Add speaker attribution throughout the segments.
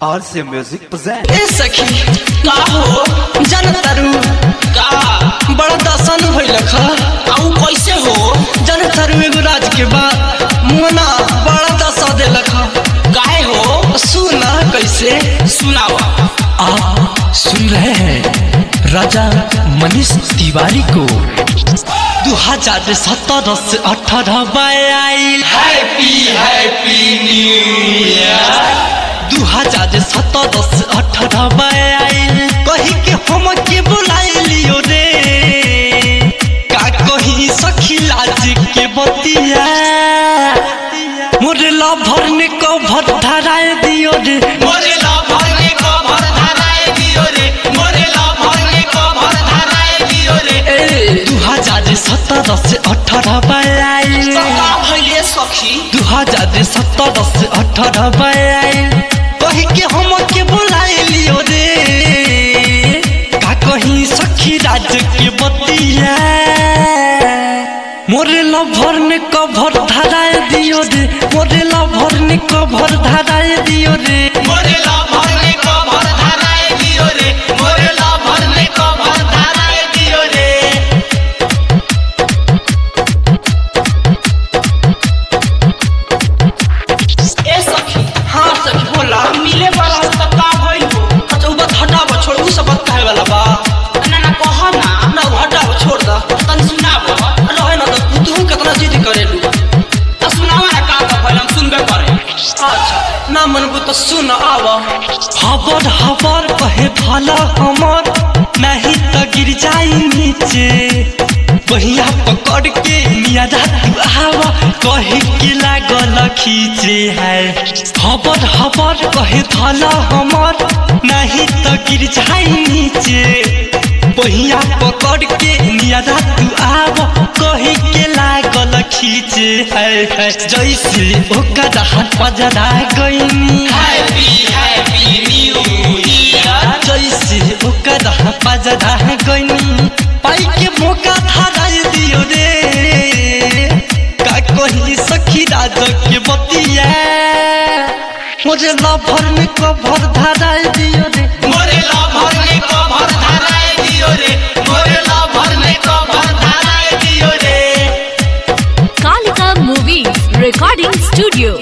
Speaker 1: RC Music present.
Speaker 2: ए सखी का हो जन तरु का बड़ा दसन भइल ख आऊ कैसे हो जन तरु एगो राज के बाद मुना बड़ा दसा देल ख काहे हो सुना कैसे सुनावा
Speaker 3: आप सुन रहे हैं राजा मनीष तिवारी को
Speaker 2: दू हजार सत्रह से अठारह आइल हैप्पी हैप्पी न्यू ईयर दू हजार सत्रह से अठारह आइल कही के हम के बुलाइलियो रे का कही सखी लाज के बतिया मोरे लभर ने कभर धराए दियो रे
Speaker 4: मोरे लभर ने कभर धराए दियो रे मोरे लभर ने कभर धराए दियो रे
Speaker 2: दू हजार सत्रह से अठारह आइल
Speaker 4: का भइले सखी
Speaker 2: दू हजार सत्रह से अठारह आइल कही के हम के बुलाइलियो रे का कहीं सखी राज के बतिया मोरे लभर ने कभर धराए दियो रे मोरे लभर ने कभर धराए दियो रे
Speaker 4: मोरे लभर ने कभर धराए दियो रे मोरे लभर ने कभर धराए दियो रे ए सखी
Speaker 2: हाँ सखी बोला
Speaker 4: मिले वाला त का भइल हो
Speaker 2: अच्छा उ बात हटाव छोड़ उ सब बात कहे वाला बा
Speaker 4: ना ना कह ना
Speaker 2: ना उ हटाव छोड़ दा
Speaker 4: तन सुनाब
Speaker 2: रहे ना तो तू कितना जिद करेलू
Speaker 4: त सुनावा ना का का भइल हम सुनबे करे
Speaker 2: अच्छा ना मनबू तो सुन आव हबर हबर कहे भला हमर नहीं तो गिर जाई नीचे बहिया पकड़ के मिया रात आव कहे के लागल खींचे है हबर हबर कहे भला हमर नहीं तो गिर जाई नीचे बहिया पकड़ के मिया रात आव कहे के लागल खींचे है है जैसे ओकर हाथ पजरा गईनी
Speaker 4: हैप्पी हैप्पी न्यू ईयर
Speaker 2: जैसे ओकर पजरा गईनी पाई के मौका धराई दियो रे का कही सखी राज के बतिया मुझे लभर में कभर धराई दियो रे
Speaker 4: मोरे लभर ने कभर धराए दियो रे मोरे लभर ने कभर धराए दियो रे
Speaker 5: Kalika Movies Recording Studio.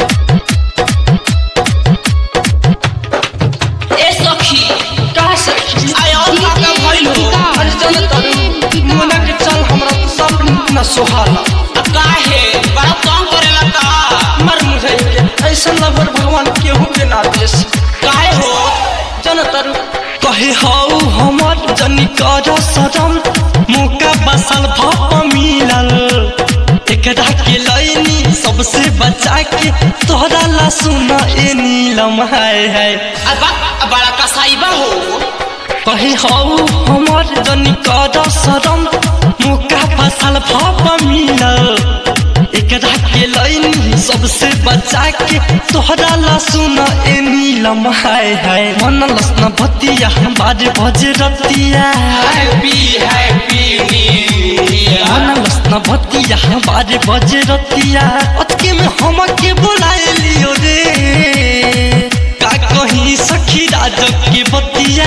Speaker 4: ए सखी
Speaker 2: का सखी
Speaker 4: आय और का का भइल हो
Speaker 2: अरे जन तरू मोना के चल हमरा तो सब न सोहाला
Speaker 4: अब काहे बड़ा तंग करेला का
Speaker 2: मर मुझे के ऐसा लभर भगवान केहू के ना देश
Speaker 4: काहे हो
Speaker 2: जन तरु कहे हौ हमर जनी कर सरम मौका बसल भप मिलल एकरा के लैनी सबसे बचा के तोहरा ला सुन ए नीलम है है
Speaker 4: अब बा- बड़ा कसाईबा हो
Speaker 2: कहे हौ हमर जनी कर सरम मौका बसल भप मिलल एकरा के लैनी सबसे बचा के तोहरा ला सुन ए नीलम है है मन लसन भतिया बाजे बजे रतिया
Speaker 4: हैप्पी हैप्पी न्यू ईयर
Speaker 2: मन लसन भतिया बाजे बजे रतिया अतके में हम के बुलाए लियो रे का कहीं सखी राज के बतिया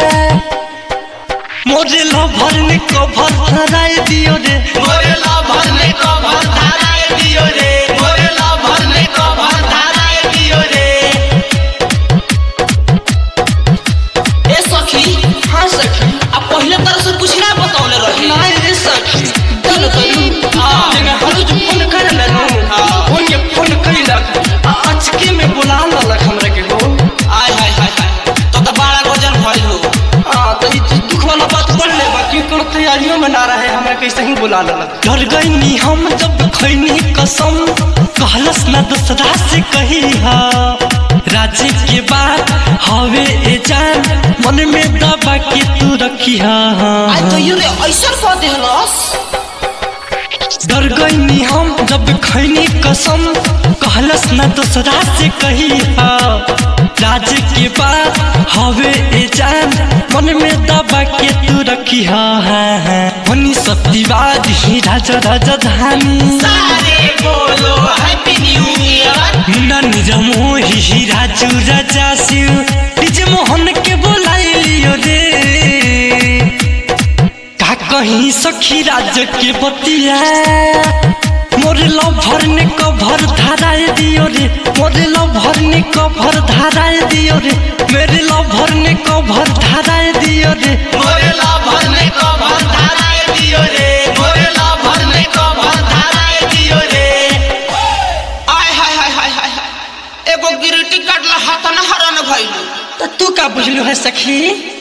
Speaker 2: मोरे लभर ने कभर धराए दियो रे
Speaker 4: मोरे लभर ने कभर धराए दियो रे मोरे लभर ने कभर धराए दियो रे ए सखी
Speaker 2: हाँ सखी
Speaker 4: अब पहले तरह से कुछ ना बतौले रही
Speaker 2: नहीं रे सखी चल तरू
Speaker 4: हाँ।
Speaker 2: जगह हलो जो फोन कर ले नो
Speaker 4: हाँ।
Speaker 2: फोन के फोन कइलक आ अचके में बुला ललक हमरा के हो
Speaker 4: आय हाय हाय हाय तो तो बड़ा गजन भइल हो
Speaker 2: हाँ तो ई दुख वाला बात पढ़ ले बाकी कोनो तैयारियों में ना रहे हमरा कैसे ही बुला ललक डर गईनी हम जब खैनी कसम कहलस ना दूसरा से कही हा राजी के बात हवे ए जान मन में दबा के तू रखी हा
Speaker 4: आज तो ये रे ऐसा कह देहलस
Speaker 2: डर गईनी हम जब खैनी कसम कहलस न दूसरा से कही राज के बाद हवे ए जान मन में दबा के तू रखी हनी सत्यवाद ही राजा राजधानी
Speaker 4: सारे बोलो हैप्पी न्यू ईयर
Speaker 2: मुन्ना निज मोही राजू राजा शिव निज मोहन के बोलाई लियो रे का कहीं सखी राज के बतिया मोरे लभर ने कभर धाराए दियो रे मोरे लभर ने कभर धाराए दियो रे मेरे लभर ने कभर धाराए दियो रे
Speaker 4: मोरे लाभर ने कभर धाराए दियो रे मोरे लाभर ने कभर धाराए दियो रे आय हाय हाय हाय हाय हाय एगो गिरटी काटला हाथ न हरन भइलू
Speaker 2: तो तू का बुझलू है सखी